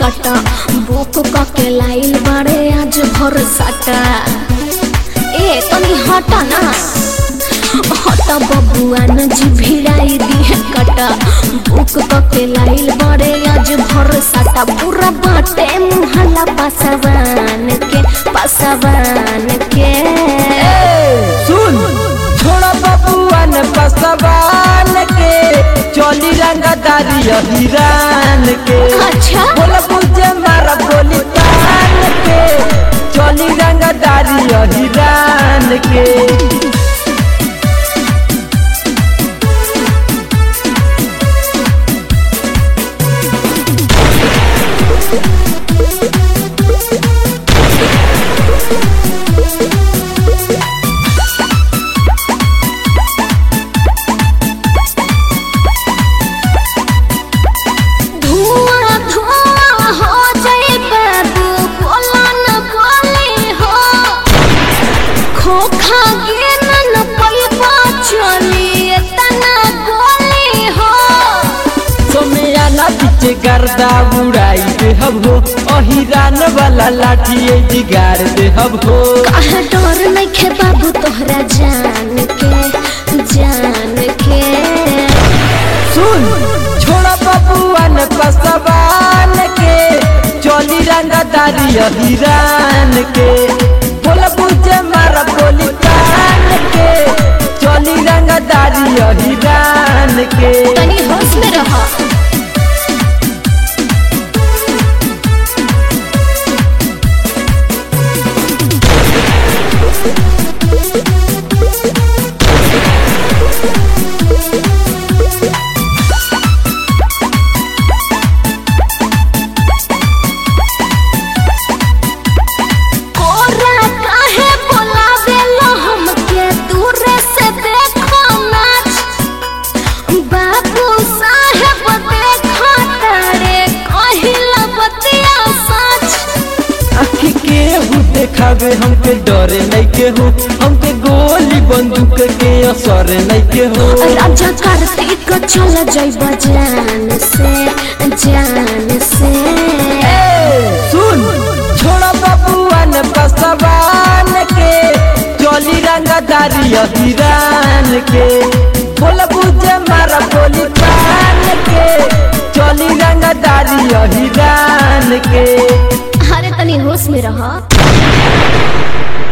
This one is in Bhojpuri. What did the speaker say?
कटा बुक के लाइल बारे आज भर साटा ए तनी हटा ना हटा बबुआ न जी भिड़ाई दिए कटा बुक के लाइल बारे आज भर साटा पूरा बाटे मुहला पासवान के पासवान के सुन छोड़ा बबुआन पसवान के चोली रंगदारी हिरान के अच्छा बोल बुझे मारा बोली तान के चोली रंगदारी हिरान के धुआं धुआं हो जाए बाबू बोला न बोले हो खोखा गिन न पैबा चली तना गोली हो सोमियाना पीछे गर्दा उड़ाई दे हब हो अहिरान वाला लाठी जिगार दे हब हो कहा डर नहीं खे बाबू तोहरा जान के जान के सुन छोड़ा बबुआन पसवान के चोली रंगदारी हिरान के बोल बुझे मारा बोली कान के चोली रंगदारी हिरान के तनी होश में रह कोरा काहे बोलावेलो हमके दूर से देखो नाच बाबू साहेब देखो तारे कहिला बतिया सच आखी के हु देखावे हमके डरे नहीं के हो हमके गोली बंदूक के असर नहीं के हो राजा कार्तिक चल जइब जान से जान से सुन छोड़ा बबुआन पसवान के चोली रंगदारी हिरान के बोल बुझे मारा बोली कान के चोली रंगदारी हिरान के अरे तनी होश में रह